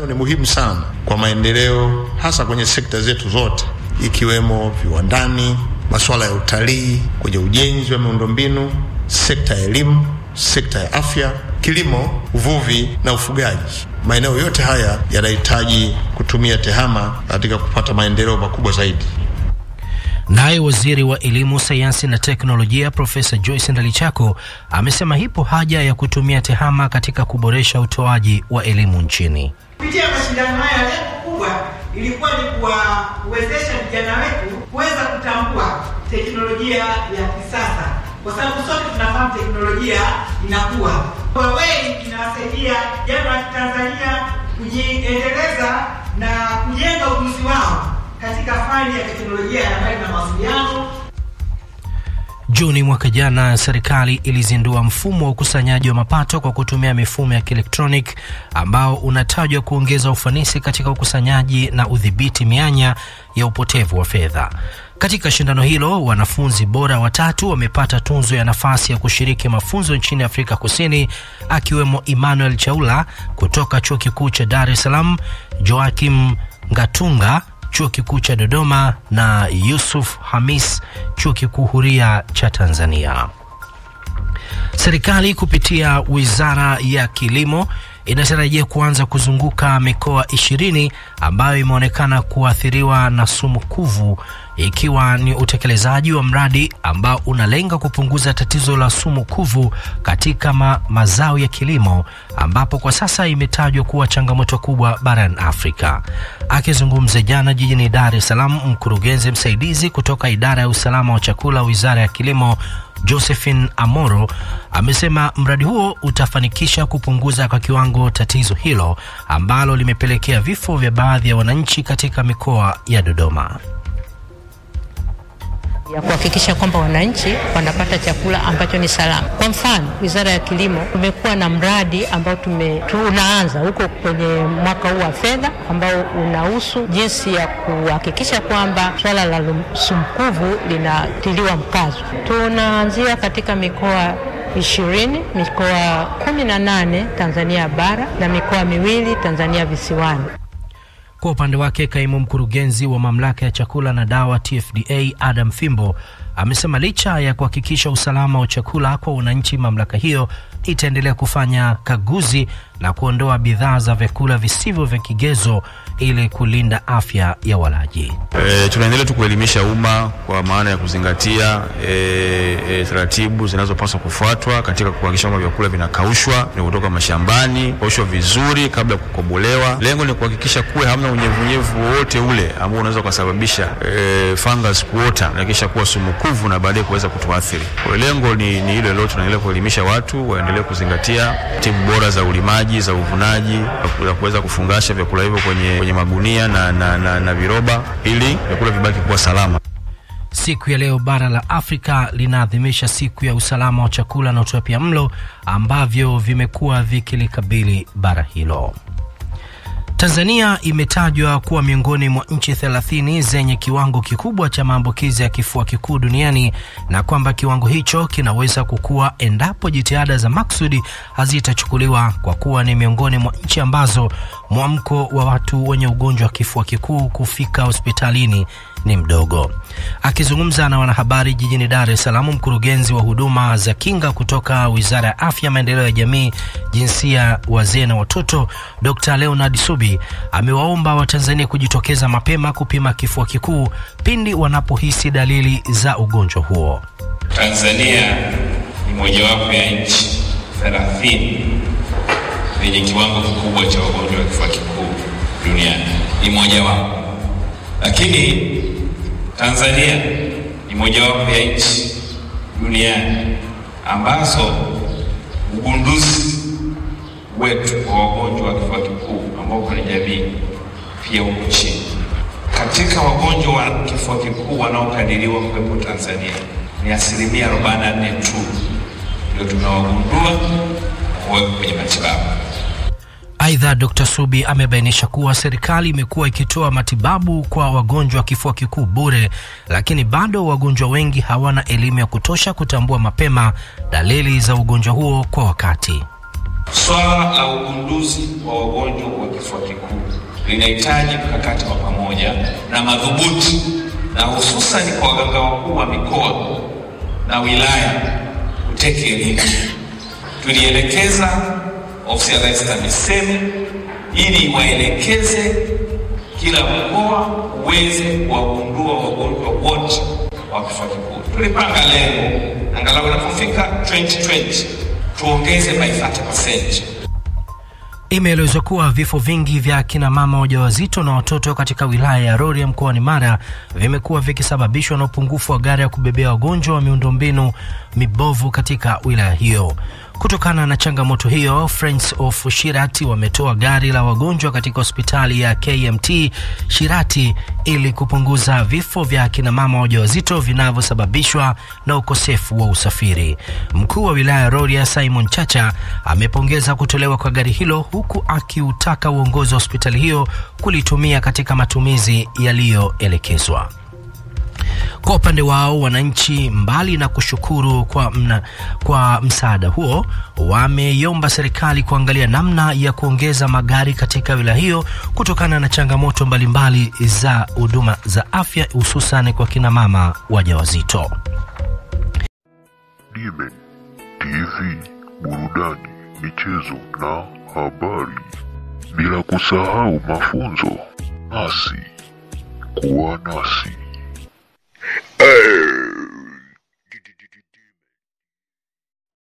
ni muhimu sana kwa maendeleo, hasa kwenye sekta zetu zote, ikiwemo viwandani, masuala ya utalii, kwenye ujenzi wa miundombinu, sekta ya elimu, sekta ya afya, kilimo, uvuvi na ufugaji. Maeneo yote haya yanahitaji kutumia TEHAMA katika kupata maendeleo makubwa zaidi. Naye waziri wa elimu, sayansi na teknolojia Profesa Joyce Ndalichako amesema ipo haja ya kutumia TEHAMA katika kuboresha utoaji wa elimu nchini. Kupitia mashindano haya, lengo kubwa ilikuwa ni kuwawezesha vijana wetu kuweza kutambua teknolojia ya kisasa, kwa sababu sote tunafahamu teknolojia inakuwa. Huawei inawasaidia vijana wa Tanzania kujiendeleza na kujenga ujuzi wao katika fani ya teknolojia ya habari na mawasiliano. Juni mwaka jana, serikali ilizindua mfumo wa ukusanyaji wa mapato kwa kutumia mifumo ya kielektronic ambao unatajwa kuongeza ufanisi katika ukusanyaji na udhibiti mianya ya upotevu wa fedha. Katika shindano hilo, wanafunzi bora watatu wamepata tunzo ya nafasi ya kushiriki mafunzo nchini Afrika Kusini, akiwemo Emmanuel Chaula kutoka Chuo Kikuu cha Dar es Salaam, Joakim Ngatunga chuo kikuu cha Dodoma na Yusuf Hamis chuo kikuu huria cha Tanzania. Serikali kupitia wizara ya kilimo inatarajia kuanza kuzunguka mikoa ishirini ambayo imeonekana kuathiriwa na sumu kuvu ikiwa ni utekelezaji wa mradi ambao unalenga kupunguza tatizo la sumu kuvu katika ma mazao ya kilimo ambapo kwa sasa imetajwa kuwa changamoto kubwa barani Afrika. Akizungumza jana jijini Dar es Salaam, mkurugenzi msaidizi kutoka idara ya usalama wa chakula, wizara ya kilimo Josephine Amoro amesema mradi huo utafanikisha kupunguza kwa kiwango tatizo hilo ambalo limepelekea vifo vya baadhi ya wananchi katika mikoa ya Dodoma ya kuhakikisha kwamba wananchi wanapata chakula ambacho ni salama. Kwa mfano, Wizara ya Kilimo tumekuwa na mradi ambao tume, tunaanza huko kwenye mwaka huu wa fedha ambao unahusu jinsi ya kuhakikisha kwamba swala la sumkuvu linatiliwa mkazo. Tunaanzia katika mikoa ishirini, mikoa kumi na nane Tanzania bara na mikoa miwili Tanzania visiwani. Kwa upande wake kaimu mkurugenzi wa mamlaka ya chakula na dawa TFDA Adam Fimbo amesema licha ya kuhakikisha usalama wa chakula kwa wananchi, mamlaka hiyo itaendelea kufanya kaguzi na kuondoa bidhaa za vyakula visivyo vya kigezo ili kulinda afya ya walaji. E, tunaendelea tu kuelimisha umma kwa maana ya kuzingatia e, e, taratibu zinazopaswa kufuatwa katika kuhakikisha kwamba vyakula vinakaushwa ni kutoka mashambani, kaushwa vizuri kabla ya kukobolewa. Lengo ni kuhakikisha kuwe hamna unyevunyevu wowote ule ambao unaweza ukasababisha e, fungus kuota na kisha kuwa sumukuvu na baadaye kuweza kutuathiri. Kwa lengo ni, ni ile leo tunaendelea kuelimisha watu waendelee kuzingatia tibu bora za ulimaji za uvunaji za kuweza kufungasha vyakula hivyo kwenye, kwenye magunia na, na, na, na viroba ili vyakula vibaki kuwa salama. Siku ya leo bara la Afrika linaadhimisha siku ya usalama wa chakula na utapia mlo ambavyo vimekuwa vikilikabili bara hilo. Tanzania imetajwa kuwa miongoni mwa nchi 30 zenye kiwango kikubwa cha maambukizi ya kifua kikuu duniani na kwamba kiwango hicho kinaweza kukua endapo jitihada za maksudi hazitachukuliwa kwa kuwa ni miongoni mwa nchi ambazo mwamko wa watu wenye ugonjwa wa kifua kikuu kufika hospitalini ni mdogo. Akizungumza na wanahabari jijini Dar es Salaam, mkurugenzi wa huduma za kinga kutoka Wizara ya Afya, Maendeleo ya Jamii, Jinsia, Wazee na Watoto, Dr. Leonard Subi amewaomba Watanzania kujitokeza mapema kupima kifua kikuu pindi wanapohisi dalili za ugonjwa huo. Tanzania ni mojawapo ya nchi 30 zenye kiwango kikubwa cha ugonjwa wa kifua kikuu duniani, ni mojawapo lakini Tanzania ni mojawapo ya nchi duniani ambazo ugunduzi wetu wa wagonjwa wa kifua kikuu ambao kwenye jamii pia huko chini. Katika wagonjwa wa kifua kikuu wanaokadiriwa kuwepo Tanzania ni asilimia 44 tu ndio tunawagundua kuwekwa kwenye matibabu. Aidha, Dr. Subi amebainisha kuwa serikali imekuwa ikitoa matibabu kwa wagonjwa wa kifua kikuu bure, lakini bado wagonjwa wengi hawana elimu ya kutosha kutambua mapema dalili za ugonjwa huo kwa wakati. Swala la ugunduzi wa wagonjwa wa kifua kikuu linahitaji mkakati wa pamoja na madhubuti, na hususan kwa waganga wakuu wa mikoa na wilaya kuteke elimu. Tulielekeza ofisi ya Rais TAMISEMI ili waelekeze kila mkoa uweze kuwagundua wagonjwa wote wa kifua kikuu. Tulipanga lengo angalau inapofika 2020 tuongeze by 30%. Imeelezwa kuwa vifo vingi vya kina mama wajawazito na watoto katika wilaya ya Rorya mkoani Mara vimekuwa vikisababishwa na upungufu wa gari ya kubebea wagonjwa wa miundombinu mibovu katika wilaya hiyo. Kutokana na changamoto hiyo, Friends of Shirati wametoa gari la wagonjwa katika hospitali ya KMT Shirati ili kupunguza vifo vya akina mama wajawazito vinavyosababishwa na ukosefu wa usafiri. Mkuu wa wilaya ya Rorya Simon Chacha amepongeza kutolewa kwa gari hilo huku akiutaka uongozi wa hospitali hiyo kulitumia katika matumizi yaliyoelekezwa. Kwa upande wao wananchi, mbali na kushukuru kwa, mna, kwa msaada huo, wameiomba serikali kuangalia namna ya kuongeza magari katika wilaya hiyo kutokana na changamoto mbalimbali za huduma za afya hususan kwa kina mama wajawazito. Dime TV, burudani, michezo na habari, bila kusahau mafunzo. Nasi kuwa nasi.